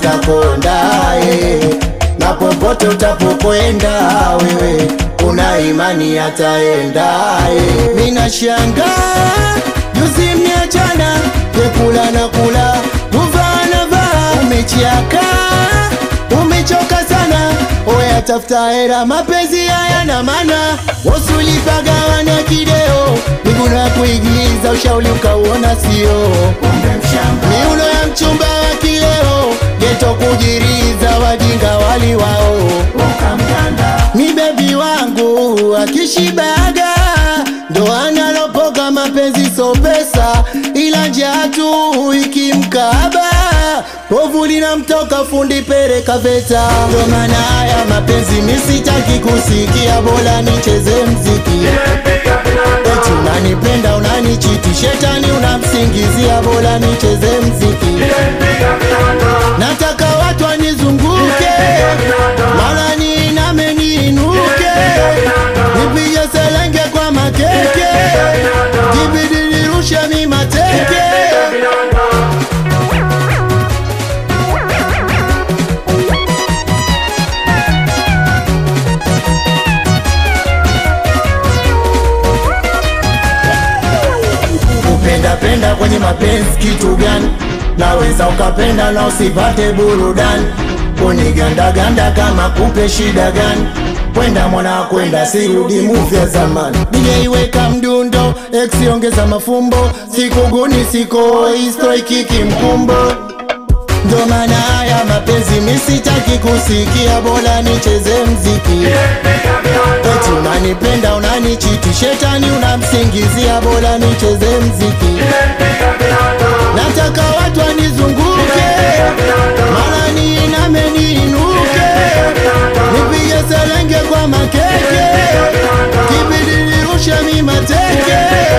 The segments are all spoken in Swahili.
atakondae na popote utapokwenda wewe una imani ataendae. Mina shanga juzi mniachana, kekula na kula, kuvaa na vaa, umechiaka umechoka sana, oya tafuta hera, mapenzi haya na mana wasulipagawana kideo, miguno ya kuigiza, ushauri ukauona sio miuno ya mchumba wa kileo, geto kujiriza, wajinga wali wao ni bebi wangu akishibaga ndo analopoka mapenzi so pesa, ila njaa tu ikimkaba povu linamtoka fundi pereka veta. Ndo maana haya mapenzi misitaki kusikia, bora nicheze mziki. Eti unanipenda unanichiti, shetani unamsingizia, bora nicheze mziki. Nataka watu wanizunguke, mara niiname niinuke, nipige selenge kwa makeke, kibidi nirushe mi mateke. Kupenda penda kwenye mapenzi kitu gani? Naweza ukapenda na usipate burudani, kunigandaganda kama kupe shida gani? Kwenda mwana kwenda, sirudi muvi ya zamani. DJ weka mdundo, X ongeza mafumbo, sikuguni siko isto ikiki mkumbo ndo maana haya mapenzi misitaki kusikia, bora nicheze mziki. Eti unanipenda unanichiti, shetani unamsingizia, bora nicheze mziki. Nataka watu wanizunguke, mara niiname niinuke, nipige selenge kwa makeke, kibidi nirushe mi mateke.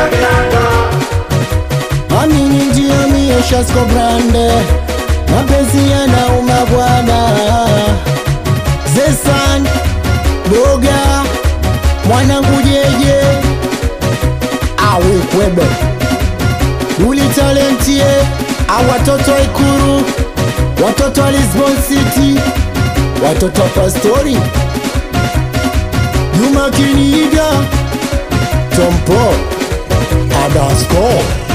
Amini ndio mie Shasco Brande, mapenzi yanauma bwana. Zesan Boga mwanangu jeje awe kwebe Duli talentie au watoto wa Ikuru, watoto wa Lisbon City, watoto wa Pastori, Juma Kiniga, Tompo, Adasco